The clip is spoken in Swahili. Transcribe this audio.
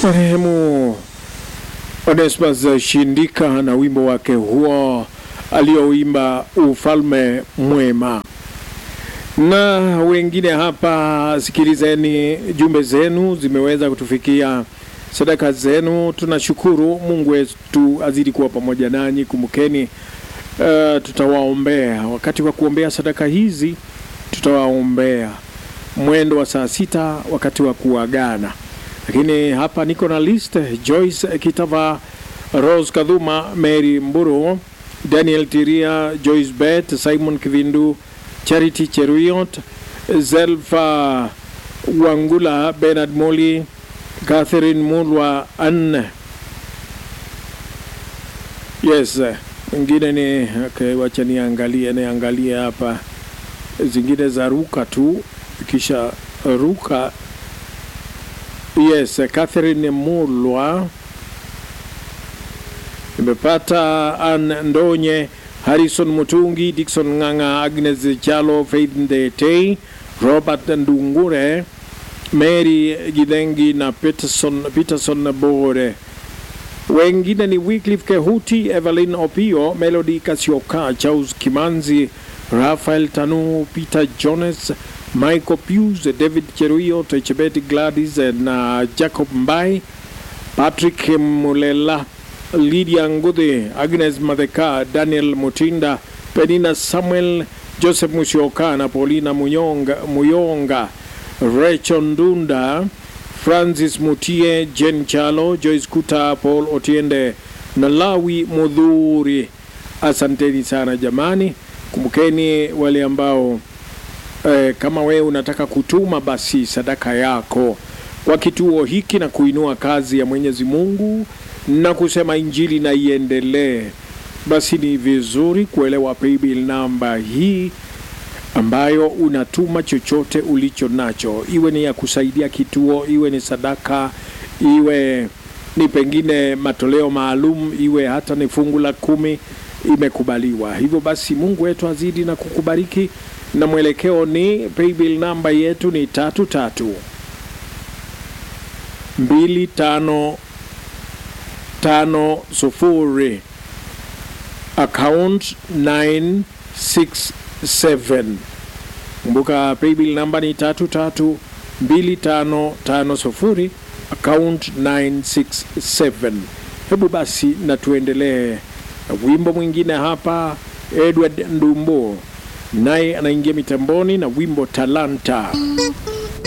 Marehemu Onesmus Shindika na wimbo wake huo alioimba ufalme mwema. Na wengine hapa, sikilizeni, jumbe zenu zimeweza kutufikia, sadaka zenu. Tunashukuru Mungu wetu azidi kuwa pamoja nanyi. Kumbukeni, uh, tutawaombea wakati wa kuombea sadaka hizi, tutawaombea mwendo wa saa sita wakati wa kuagana. Lakini hapa niko na list: Joyce Kitava, Rose Kadhuma, Mary Mburu, Daniel Tiria, Joyce Bet, Simon Kivindu, Charity Cheruiyot, Zelfa Wangula, Bernard Moli, Catherine Mulwa, Anne. Yes, wengine ni okay, wacha niangalie niangalie hapa zingine za ruka tu kisha ruka. Yes, Catherine Mulwa nimepata, Anne Ndonye, Harrison Mutungi, Dickson Ng'ang'a, Agnes Chalo, Faith Ndetei, Robert Ndungure, Mary Gidengi na Peterson, Peterson Bore. Wengine ni Wycliffe Kehuti, Evelyn Opio, Melody Kasioka, Charles Kimanzi, Rafael Tanu, Peter Jones, Michael Pius, David Cheruiyot, Chebet Gladys na Jacob Mbai, Patrick Mulela, Lydia Ngude, Agnes Madheka, Daniel Mutinda, Penina Samuel, Joseph Musyoka na Paulina Muyonga, Muyonga Rachel Ndunda, Francis Mutie, Jen Chalo, Joyce Kuta, Paul Otiende na Lawi Mudhuri. Asanteni sana jamani, kumbukeni wale ambao eh, kama wewe unataka kutuma basi sadaka yako kwa kituo hiki na kuinua kazi ya Mwenyezi Mungu na kusema injili na iendelee, basi ni vizuri kuelewa paybill namba hii ambayo unatuma chochote ulicho nacho, iwe ni ya kusaidia kituo, iwe ni sadaka, iwe ni pengine matoleo maalum, iwe hata ni fungu la kumi, imekubaliwa. Hivyo basi Mungu wetu azidi na kukubariki, na mwelekeo ni paybill namba yetu ni tatu tatu mbili tano tano sufuri account 967 kumbuka paybill namba ni tatu tatu mbili tano tano sufuri account 967 hebu basi na tuendelee na wimbo mwingine hapa edward ndumbo naye anaingia mitamboni na wimbo talanta